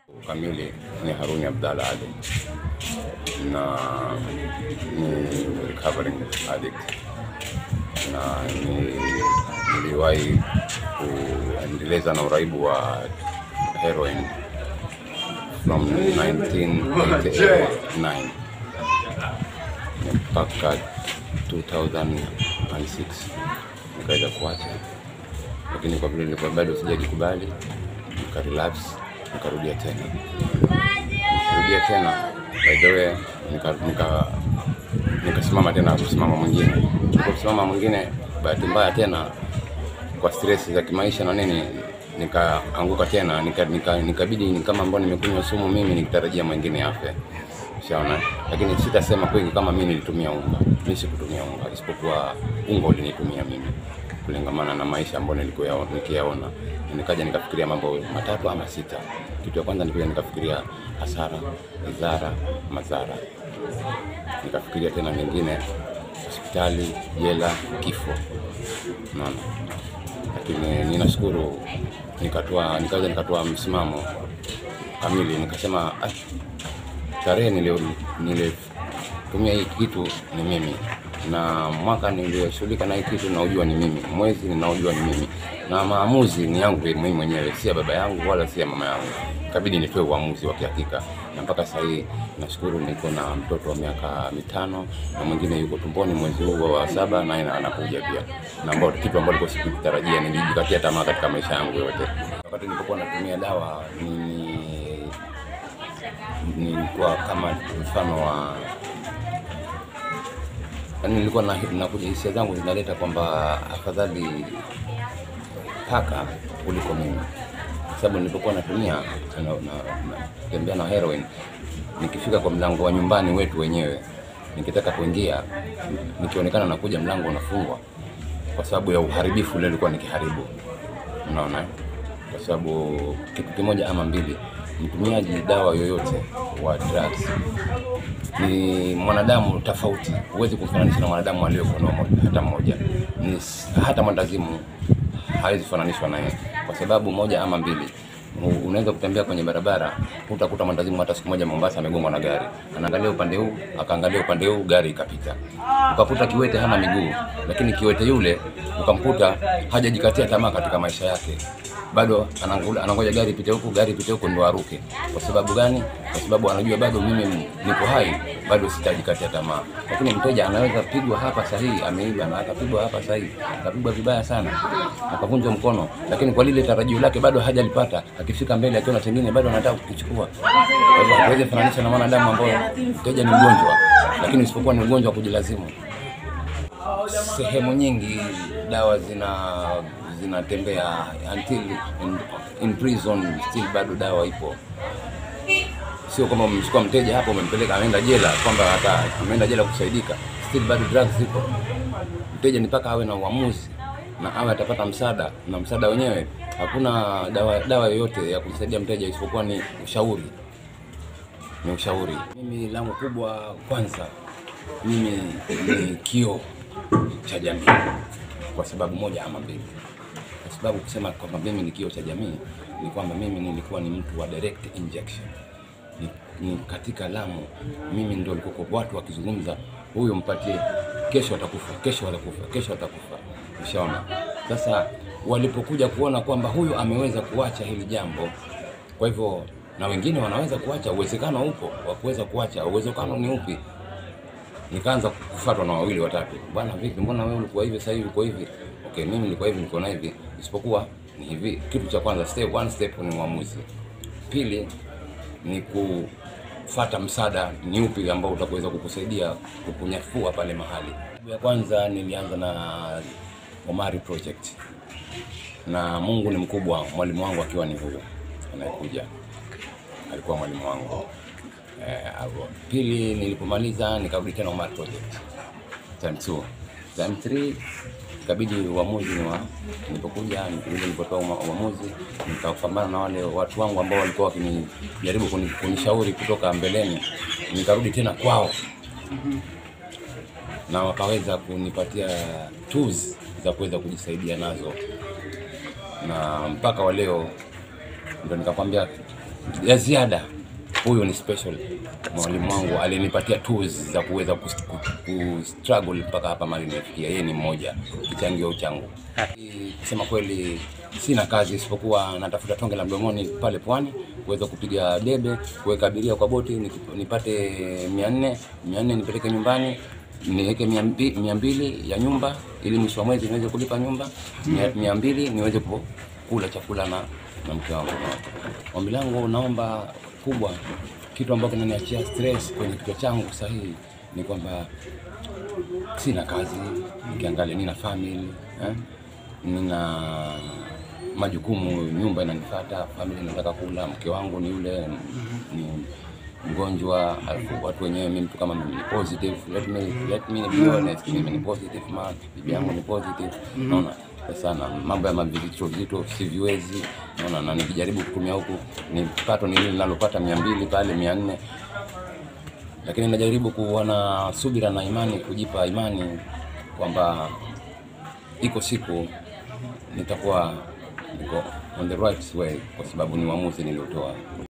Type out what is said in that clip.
Kamili ni Haruni Abdalla Ali na ni recovering addict na ni- niliwahi kuendeleza na uraibu wa heroin from 1989 mpaka 2006 nikaweza kuacha, lakini kwa vile nilikuwa bado sijajikubali nika relapse nikarudia tena nikarudia tena by the way nika nika nikasimama tena kusimama mwingine kusimama mwingine bahati mbaya tena kwa stress za kimaisha na nini nikaanguka tena nika, nika, nikabidi ni kama ambao nimekunywa sumu mimi nikitarajia mwingine afe Ushaona, lakini sitasema kweli kama mimi nilitumia unga. Mimi sikutumia unga, isipokuwa unga ulinitumia mimi kulingamana na maisha ambayo nilikuwa yao- nikiyaona. Nikaja nikafikiria mambo matatu ama sita. Kitu ya kwanza nilikuja nikafikiria hasara, idhara, madhara. Nikafikiria tena mengine, hospitali, jela, kifo. Unaona, lakini ninashukuru nikatoa, nikaja nikatoa msimamo kamili, nikasema "Ah, tarehe nili- nilitumia hii kitu ni mimi na mwaka niliyoshughulika na hii kitu naujua ni mimi, mwezi ninaojua ni mimi, na maamuzi ni yangu mimi mwenyewe, si ya baba yangu wala si ya mama yangu. Ikabidi nitoe uamuzi wa kihakika, na mpaka sasa hii nashukuru niko na mtoto wa miaka mitano na mwingine yuko tumboni mwezi huu wa saba, naye anakuja pia, na ambao kitu ambacho nilikuwa sikutarajia, nilijikatia tamaa katika maisha yangu yote. Wakati nilipokuwa natumia dawa ni nilikuwa kama mfano wa yani, nilikuwa na, nakuja hisia zangu zinaleta kwamba afadhali paka kuliko mimi, kwa sababu nilipokuwa natumia na- na- natembea na heroin, nikifika kwa mlango wa nyumbani wetu wenyewe, nikitaka kuingia, nikionekana nakuja, mlango unafungwa kwa sababu ya uharibifu ule nilikuwa nikiharibu, unaona eh? kwa sababu kitu kimoja ama mbili, mtumiaji dawa yoyote wa drugs ni mwanadamu tofauti, huwezi kumfananisha na mwanadamu aliyekuwa normal hata mmoja. Ni s- hata mwandazimu hawezi kufananishwa naye kwa sababu moja ama mbili. U- Unaweza kutembea kwenye barabara utakuta mwandazimu hata siku moja Mombasa amegongwa na gari, anaangalia upande huu akaangalia upande huu, gari ikapita. Ukakuta kiwete hana miguu, lakini kiwete yule ukamkuta hajajikatia tamaa katika maisha yake bado anangula- anangoja gari ipite huku, gari ipite huku ndo aruke. Kwa sababu gani? Kwa sababu anajua bado mimi niko hai, bado sitajikatia tamaa. Lakini mteja anaweza pigwa hapa sahihi, ameiba na akapigwa hapa sahihi, akapigwa vibaya sana, akavunjwa mkono, lakini kwa lile tarajio lake bado hajalipata, akifika mbele akiona chengine bado anataka kukichukua. Kwa hivyo hatuwezi fananisha na mwanadamu ambao mteja ni mgonjwa, lakini isipokuwa ni ugonjwa wa kujilazimu sehemu nyingi dawa zina zinatembea until in, in prison still bado dawa ipo. Sio kwamba umemchukua mteja hapo umempeleka ameenda jela kwamba hata ameenda jela kusaidika, still bado drugs zipo. Mteja ni mpaka awe na uamuzi na awe atapata msaada, na msaada wenyewe hakuna dawa dawa yoyote ya kumsaidia mteja isipokuwa ni ushauri ni ushauri. Mimi langu kubwa kwanza, mimi ni kioo cha jamii kwa sababu moja ama mbili. Kwa sababu kusema kwamba mimi ni kioo cha jamii ni kwamba mimi nilikuwa ni mtu wa direct injection. Ni, ni katika Lamu mimi ndio nilikuwa watu wakizungumza, huyu mpatie, kesho atakufa, kesho atakufa, kesho atakufa. Ushaona? Sasa walipokuja kuona kwamba huyu ameweza kuacha hili jambo, kwa hivyo na wengine wanaweza kuacha, uwezekano upo wa kuweza kuacha. Uwezekano ni upi? Nikaanza kufuatwa na wawili watatu, bwana, vipi, mbona wewe ulikuwa hivi, sasa hivi uko hivi? Okay, mimi nilikuwa hivi, niko na hivi, isipokuwa ni hivi. Kitu cha kwanza, step one, step ni uamuzi. Pili ni kufata msaada ni upi ambao utakuweza kukusaidia kukunyafua pale mahali. Ya kwanza nilianza na Omari Project, na Mungu ni mkubwa, mwalimu wangu akiwa ni huyo anayekuja, alikuwa mwalimu wangu. Eh, hapo. Pili nilipomaliza nikarudi tena Omar Project time 2 time 3 ikabidi uamuzi ni wa nilipokuja nilikuja nilipotoa uma- uamuzi nikapambana na wale watu wangu ambao walikuwa wakinijaribu kuni- kunishauri kutoka mbeleni, nikarudi tena kwao na wakaweza kunipatia tools za kuweza kujisaidia nazo, na mpaka wa leo ndo nikakwambia ya ziada. Huyu ni special mwalimu wangu, alinipatia tools za kuweza ku, ku, ku struggle mpaka hapa mali nimefikia. Yeye ni mmoja kichangio changu. Kusema kweli, sina kazi isipokuwa natafuta tonge la mdomoni pale pwani kuweza kupiga debe, kuweka abiria kwa boti, niki- nipate mia nne mia nne nipeleke nyumbani niweke mia mbi- mia mbili ya nyumba ili mwisho wa mwezi niweze kulipa nyumba mia, mia mbili niweze ku- kula chakula na, na mke wangu. Ombi langu naomba kubwa, kitu ambacho kinaniachia stress kwenye kichwa changu sahihi ni kwamba sina kazi, nikiangalia nina family eh? nina majukumu, nyumba inanifuata, familia inataka kula, mke wangu ni yule ni mgonjwa, alafu watu wenyewe, mimi mtu kama mimi ni positive, let me let me be honest, mimi ni positive man, bibi yangu ni positive, naona sana mambo ya mavizicho vizito siviwezi, naona na nikijaribu kutumia huku ni pato ni lile ninalopata mia mbili pale mia nne lakini najaribu kuwa na subira na imani, kujipa imani kwamba iko siku nitakuwa niko on the right way, kwa sababu ni uamuzi niliotoa.